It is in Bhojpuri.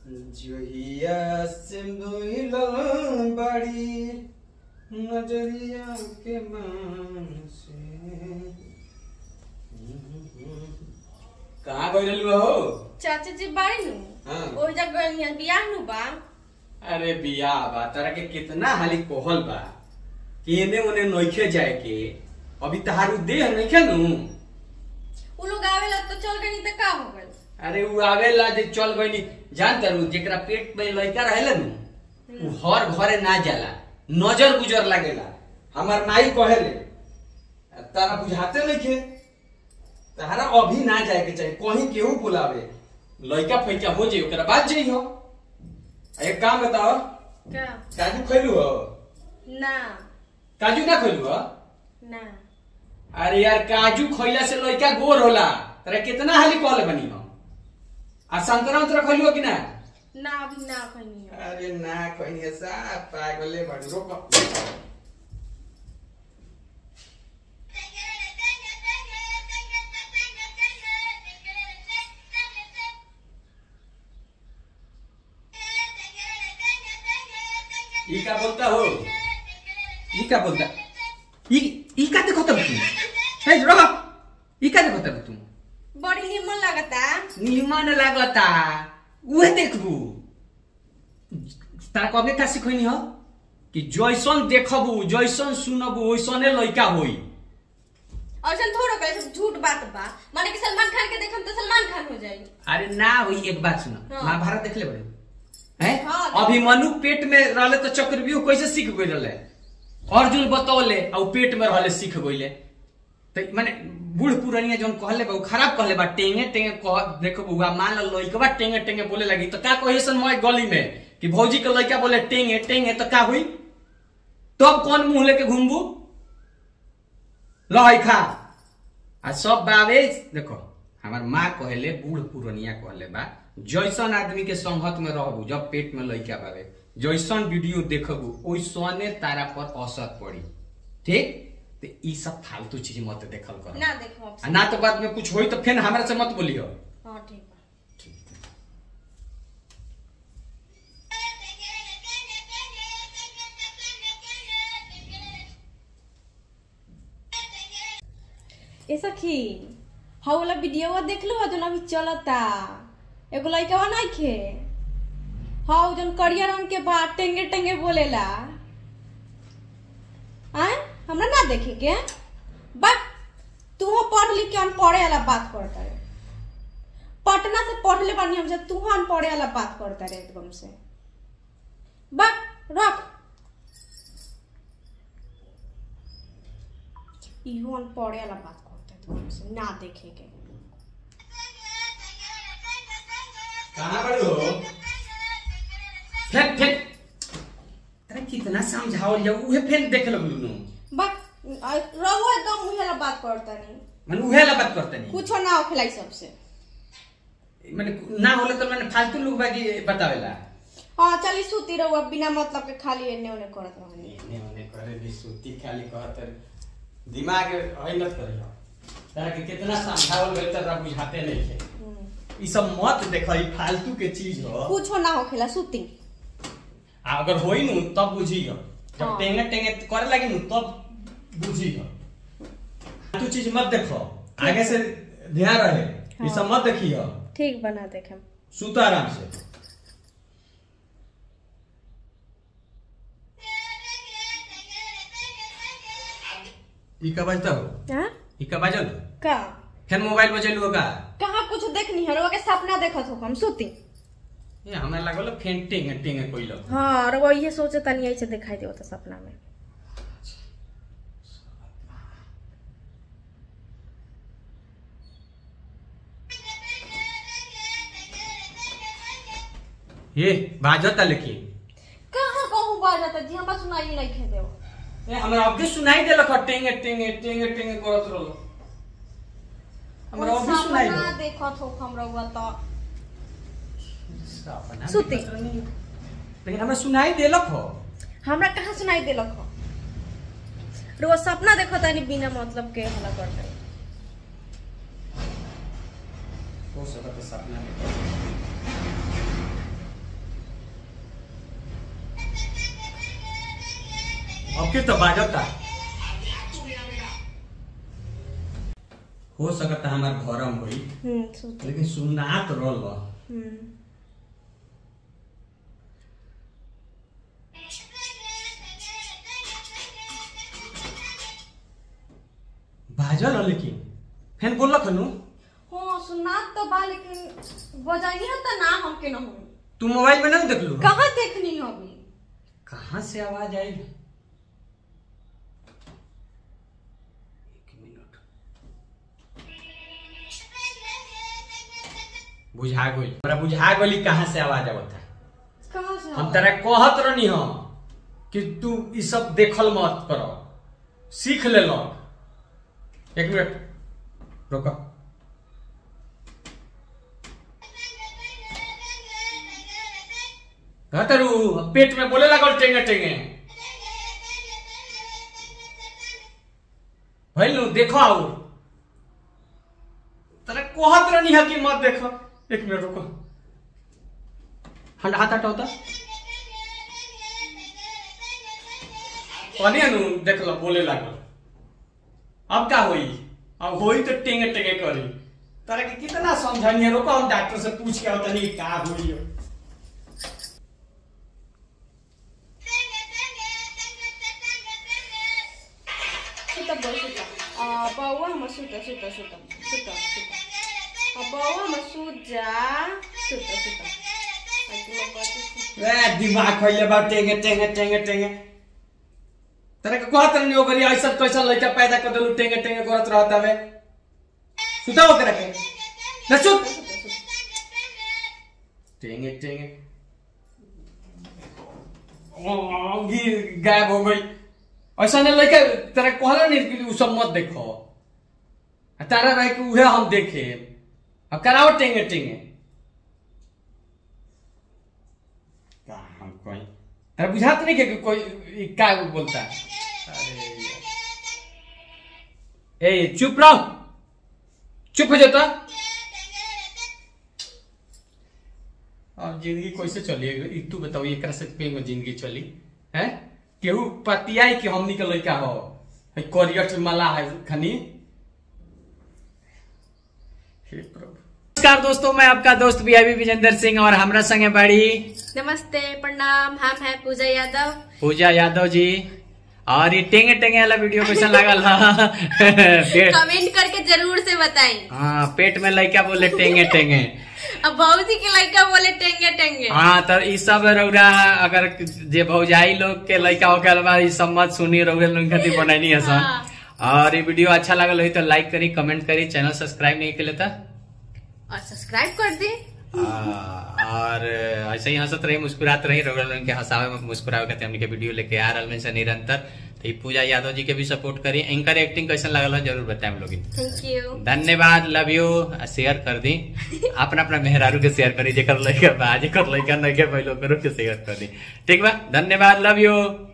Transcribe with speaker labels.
Speaker 1: जोहिया सिंदूर बड़ी नजरिया के मान से कहाँ गइल रहलू हो
Speaker 2: चाचा जी बाड़ी नु
Speaker 1: हाँ।
Speaker 2: ओहि जगह यहाँ बियाह नु बा
Speaker 1: अरे बियाह बा तारा के कितना हाली कोहल बा कि एने ओने नइखे जाए के अभी तहारू देह नइखे नु
Speaker 2: उ लोग आवेला तो चल गनी त का हो गइल
Speaker 1: अरे उ आवेला जे चल गइनी जान तारू जेकरा पेट में लइका रहेला नु उ हर घरे ना जाला नजर गुजर लागेला हमार माई कहेले तारा बुझाते नइखे तारा अभी ना जाए के चाही कहीं केहू बुलावे लइका फैका हो जाई ओकरा बाद जइहो एक काम बताओ
Speaker 2: का
Speaker 1: काजू खैलू हो
Speaker 2: ना
Speaker 1: काजू ना खैलू हो
Speaker 2: ना
Speaker 1: अरे यार काजू खइला से लइका गोर होला तोरा कितना हाली कहले बनी हो आ संतरा उतरा खइलू हो कि ना
Speaker 2: ना अभी ना खनी हो
Speaker 1: अरे ना कहीं सा पागले बड़ रोक ई का बोलता हो ई का बोलता ई ई का देखो तब तू हे रोक ई का देखो तब तू
Speaker 2: बड़ी निमन लागता
Speaker 1: निमन लागता उहे देखबू तारा कबे का सिखैनी हो कि जैसन देखबू जैसन सुनबू वैसने लइका होई
Speaker 2: औसन थोड़ो कहे सब झूठ बात बा माने कि सलमान खान के देखम तो सलमान खान हो जाई
Speaker 1: अरे ना होई एक बात सुन
Speaker 2: हाँ।
Speaker 1: महाभारत देखले बड़े हैं
Speaker 2: हाँ,
Speaker 1: अभिमन्यु पेट में रहले तो चक्रव्यूह कैसे सीख गई रहले अर्जुन बतौले आ उ पेट में रहले सीख गइले तो माने बूढ़ पुरानिया जौन कहले बा उ खराब कहले बा टेंगे टेंगे कह देखो बुआ मान लो लइकवा टेंगे टेंगे बोले लगी तो का कहे सन मैं गली में कि भौजी के लइका बोले टेंगे टेंगे तो का हुई तब कौन मुंह लेके घूमबू लहई खा आ सब बावे देखो हमार माँ कहले बूढ़ पुरनिया कहले बा जैसन आदमी के संगत में रहबू जब पेट में लइका बावे जैसन वीडियो देखबू ओइसने तारा पर असर पड़ी ठीक तो ई सब फालतू चीज मत देखल कर
Speaker 2: ना देखो अब
Speaker 1: आ ना तो बाद में कुछ होई तो फिर हमरा से मत बोलियो
Speaker 2: हां ठीक बा ए सखी हाउ वाला वीडियो देख लो जोन अभी चलता एगो लइका नहीं खे हाउ जोन करिया रंग के बा टेंगे टेंगे बोलेला आय हमरा ना देखे के बा तू पढ़ लिख के अनपढ़े वाला बात करता रे पटना से पढ़ ले बानी हमसे तू अनपढ़े वाला बात करता रे एकदम से बा रख इहो अनपढ़े वाला बात करता है एकदम से ना देखे के
Speaker 1: कहां बड़े हो फेंक फेंक अरे कितना समझाओ जाओ उहे फेंक देख लगलू नु
Speaker 2: बा रहो एकदम उहे वाला बात करता नहीं
Speaker 1: मन उहे ला बात करते नहीं
Speaker 2: कुछ ना होखेला ई सबसे
Speaker 1: माने ना होले तो मैंने फालतू लोग बाकी बतावेला
Speaker 2: हाँ चली सूती रहो बिना मतलब के खाली एने ओने करत रहनी
Speaker 1: एने ओने करे भी सूती खाली कहत दिमाग हइलत करे तारा के कितना समझावल गइल तारा बुझाते नहीं है
Speaker 2: हम्म।
Speaker 1: ई सब मत देखो ई फालतू के चीज हो
Speaker 2: कुछो ना होखेला सूती
Speaker 1: आ अगर होई नु तब बुझियो जब
Speaker 2: हाँ।
Speaker 1: टेंगे टेंगे करे लगी नु तब बुझियो तू चीज मत देखो आगे से ध्यान रहे ई सब मत देखियो
Speaker 2: ठीक बना देखे
Speaker 1: सुतो आराम से ई का बजता हो
Speaker 2: हाँ
Speaker 1: ई का बजल
Speaker 2: का
Speaker 1: फिर मोबाइल बजेलू का
Speaker 2: कहाँ कुछ देखनी है रउआ के सपना देखत हो हम सूती
Speaker 1: ये हमरा लागल फेन टेंगे टेंगे कोइलो
Speaker 2: हाँ रउआ ये सोचे तनी ऐसे दिखाई देता सपना में
Speaker 1: ये बाजता लेकिन
Speaker 2: कहाँ कहूँ बाजता जी हमरा सुनाई नहीं खे देव
Speaker 1: ए हमरा अबे सुनाई देलक टेंगे टेंगे टेंगे टेंगे करत रहलो हमरा अबे सुनाई
Speaker 2: सपना
Speaker 1: देलक
Speaker 2: देखत हो हम रउआ तो
Speaker 1: सपना
Speaker 2: सुती।
Speaker 1: देखत रहनी। लेकिन हमरा सुनाई देलक हो
Speaker 2: हमरा कहाँ सुनाई देलक हो रउआ सपना देखत तनी बिना मतलब के हला करता
Speaker 1: हो सकत है सपना में अब के तो बाजता हो सकता हमार भरम होई
Speaker 2: हम्म सुत
Speaker 1: लेकिन सुनात रहल
Speaker 2: हम्म
Speaker 1: बाजल ह लेकिन फेन बोलक हनु
Speaker 2: हाँ सुनात तो बा लेकिन बजानी है तो ना हम के ना हूँ
Speaker 1: तू मोबाइल में नहीं देखलू
Speaker 2: कहाँ देखनी हो अभी
Speaker 1: कहाँ से आवाज आई एक मिनट बुझा गई हमरा बुझा गई कहाँ से आवाज आवत है
Speaker 2: कहाँ से
Speaker 1: हम तेरा कहत रहनी हम कि तू ई सब देखल मत कर सीख ले लो एक मिनट रुको कहतरू पेट में बोले लागल टेंगे टेंगे भैलू देखो आओ तेरा कहत रहनी है कि मत देखो एक मिनट रुको हट हाथ हटाओ तो कहनी नु देख लो बोले लागल अब का होई अब होई तो टेंगे टेंगे करी तारा के कितना समझानी है रोको हम डॉक्टर से पूछ के आवतनी का होई
Speaker 2: सुता बोल सुता आ बउआ हम सुता सुता सुता सुता सुता आ बउआ हम सुत जा सुता सुता आ तू लोग कहते सुत।
Speaker 1: ए दिमाग खइले बा टेंगे टेंगे टेंगे टेंगे तारा के कहत रहनी ओकरी ऐसा कैसा लइका पैदा कर देलू टेंगे टेंगे करत रहत हवे सुताओ ओकरा के न सुत टेंगे टेंगे ओ, गिर गायब हो गई ऐसा नहीं लड़का तेरा कहला नहीं कि उ सब मत देखो आ तारा रहे कि उहे हम देखे अब कराओ टेंगे टेंगे का हम कोई तेरा बुझात नहीं कि कोई ई का बोलता अरे यार। ए चुप रहो चुप हो जाता अब जिंदगी कैसे चली ई तू बताओ एकरा से पे में जिंदगी चली हैं केहू पतियाई कि हमनी के लड़का हो है करियट मला है खनी हे प्रभु नमस्कार दोस्तों मैं आपका दोस्त बीआईबी विजेंद्र सिंह और हमरा संगे बड़ी
Speaker 2: नमस्ते प्रणाम हम है पूजा यादव
Speaker 1: पूजा यादव जी और ये टेंगे टेंगे वाला वीडियो कैसा लागल हा पेट
Speaker 2: कमेंट करके जरूर से बताएं
Speaker 1: हाँ पेट में लड़का बोले टेंगे टेंगे
Speaker 2: अब भौजी के लड़का बोले टेंगे टेंगे
Speaker 1: हाँ तो ई सब रौरा अगर जे भौजाई लोग के लड़का हो गया बा ई सब मत सुनी रौरा लोग खातिर बनैनी है सन
Speaker 2: हाँ।
Speaker 1: और ये वीडियो अच्छा लगल हो तो लाइक करी कमेंट करी चैनल सब्सक्राइब नहीं के था
Speaker 2: और सब्सक्राइब कर दी
Speaker 1: और ऐसे ही हंसत रही मुस्कुरात रही रौरा लोग के हंसावे में मुस्कुरावे खातिर हमनी के वीडियो लेके आ रहल में से निरंतर तो ई पूजा यादव जी के भी सपोर्ट करी इनकर एक्टिंग कैसन लगल है जरूर बताएं लोग
Speaker 2: थैंक यू
Speaker 1: धन्यवाद लव यू शेयर कर दी अपना अपना मेहरारू के शेयर करी जेकर लड़का बा जेकर लड़का नहीं के पहले करो के शेयर कर दी ठीक बा धन्यवाद लव यू